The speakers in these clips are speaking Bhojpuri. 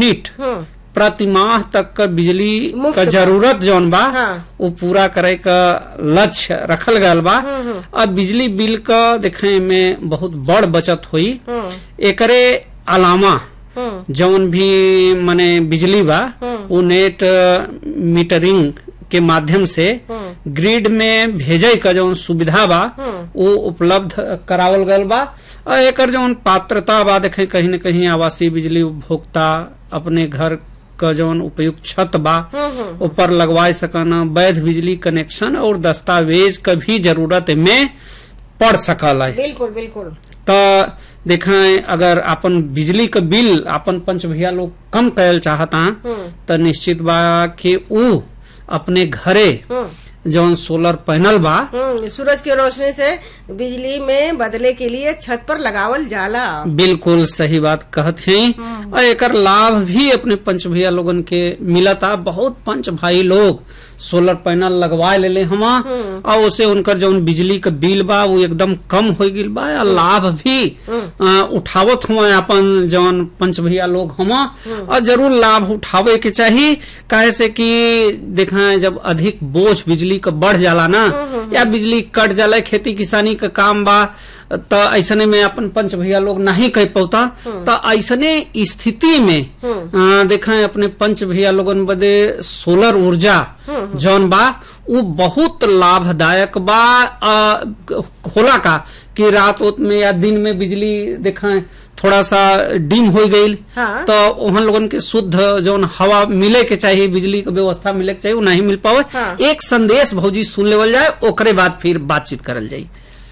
यूनिट हम्म प्रति माह तक का बिजली मुफ्त का बा। जरूरत जौन बा हाँ। वो पूरा करे का लक्ष्य रखल गयल बा अब बिजली बिल का देखे में बहुत बड़ बचत हुई हम्म एकरे अलावा हम्म जौन भी माने बिजली बा वो नेट अ, मीटरिंग के माध्यम से ग्रिड में भेजे का जौन सुविधा बा वो उपलब्ध करावल गयल बा और एकर जौन पात्रता बा देखे कहीं न कहीं आवासीय बिजली उपभोक्ता अपने घर का जौन उपयुक्त छत बा ऊपर लगवाए सकना वैध बिजली कनेक्शन और दस्तावेज का भी जरूरत में पड़ सकल है बिल्कुल बिल्कुल तो देखें अगर अपन बिजली का बिल अपन पंच भैया लोग कम करल चाहता तो निश्चित बा कि ऊ अपने घरे हम्म जौन सोलर पैनल बा हम्म सूरज की रोशनी से बिजली में बदले के लिए छत पर लगावल जाला बिल्कुल सही बात कहत हैं और एकर लाभ भी अपने पंच भैया लोगन के मिलता बहुत पंच भाई लोग सोलर पैनल लगवा लेले हमा और उसे उनकर जौन बिजली का बिल बा वो एकदम कम हो गईल बा और लाभ भी आ, उठावत हुआ अपन जौन पंच भैया लोग हमा और जरूर लाभ उठावे के चाहिए काहे से कि देखा जब अधिक बोझ बिजली का बढ़ जाला ना या बिजली कट जाला खेती किसानी का काम बा तो ऐसने में अपन पंच भैया लोग नहीं कह पाता तो ऐसने स्थिति में आ, देखा अपने पंच भैया लोगन बदे सोलर ऊर्जा जौन बा वो बहुत लाभदायक बा आ, होला का कि रात उत में या दिन में बिजली देखा थोड़ा सा डिम हो गई हाँ। तो वहाँ लोगन के शुद्ध जौन हवा मिले के चाहिए बिजली के व्यवस्था मिले के चाहिए वो नहीं मिल पावे हाँ। एक संदेश भौजी सुन लेवल जाए ओकरे बाद फिर बातचीत करल जाये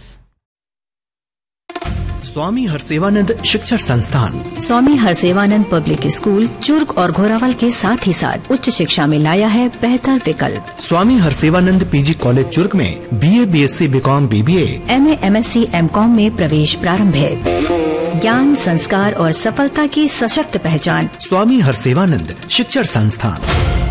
स्वामी हरसेवानंद शिक्षण संस्थान स्वामी हरसेवानंद पब्लिक स्कूल चुर्क और घोरावल के साथ ही साथ उच्च शिक्षा में लाया है बेहतर विकल्प स्वामी हरसेवानंद पीजी कॉलेज चुर्क में BA BSc BCom BBA M A M S C M com में प्रवेश प्रारंभ है ज्ञान संस्कार और सफलता की सशक्त पहचान स्वामी हरसेवानंद शिक्षण संस्थान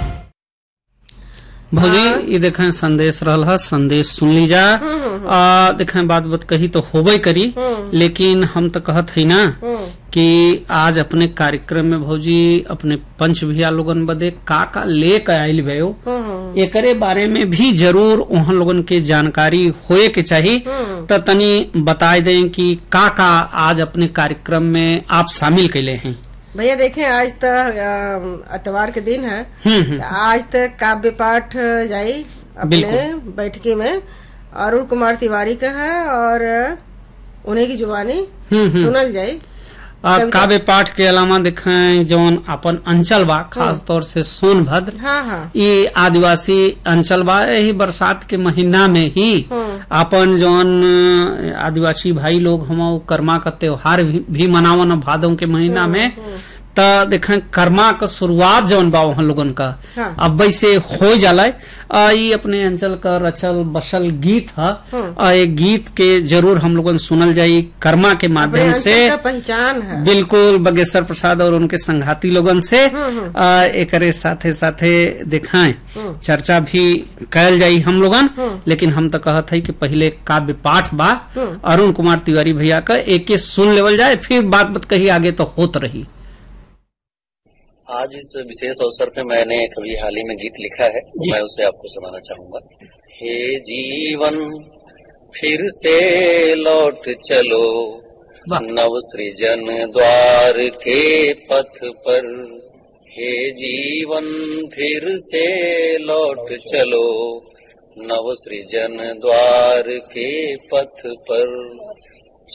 भौजी ये देखें संदेश रहल है संदेश सुन लीजा आ, देखें बात बात कही तो होबे करी लेकिन हम तो कहत है ना कि आज अपने कार्यक्रम में भौजी अपने पंच भैया लोगन बदे का का लेके आयल भयो एकरे बारे में भी जरूर वहाँ लोगन के जानकारी होए के चाहिए तो तनी बताए दें कि का का आज अपने कार्यक्रम में आप शामिल कैले हैं भैया देखें आज तो अ, इतवार के दिन है हम्म, हम्म। तो आज तक काव्य पाठ जाई अपने बिल्कुल। बैठकी में अरुण कुमार तिवारी का है और उन्हीं की जुबानी हम्म, हम्म। सुनल जाई आ, कविता- काव्य पाठ के अलावा देखें जौन अपन अंचल बा खास तौर से सोनभद्र हाँ हाँ ये आदिवासी अंचल बा यही बरसात के महीना में ही अपन जौन अ, आदिवासी भाई लोग हम उ कर्मा का त्योहार भी, भी मनावन भादों के महीना में त देखें कर्मा का शुरुआत जौन बा वहाँ लोगन का हाँ। अब वैसे हो जाला आ, ई अपने अंचल का रचल बसल गीत है आ, ये गीत के जरूर हम लोगन सुनल जाई कर्मा के अपने माध्यम अंचल से का पहचान है बिल्कुल बगेश्वर प्रसाद और उनके संघाती लोगन से आ, एकरे साथे साथे दिखाएं चर्चा भी कैल जाई हम लोगन लेकिन हम तो कहत है कि पहले काव्य पाठ बा अरुण कुमार तिवारी भैया का एक एक सुन लेवल जाए फिर बात बात कही आगे तो होत रही आज इस विशेष अवसर पे मैंने कभी हाल ही में गीत लिखा है मैं उसे आपको सुनाना चाहूंगा हे जीवन फिर से लौट चलो वाह। नव सृजन द्वार के पथ पर हे जीवन फिर से लौट चलो नव सृजन द्वार के पथ पर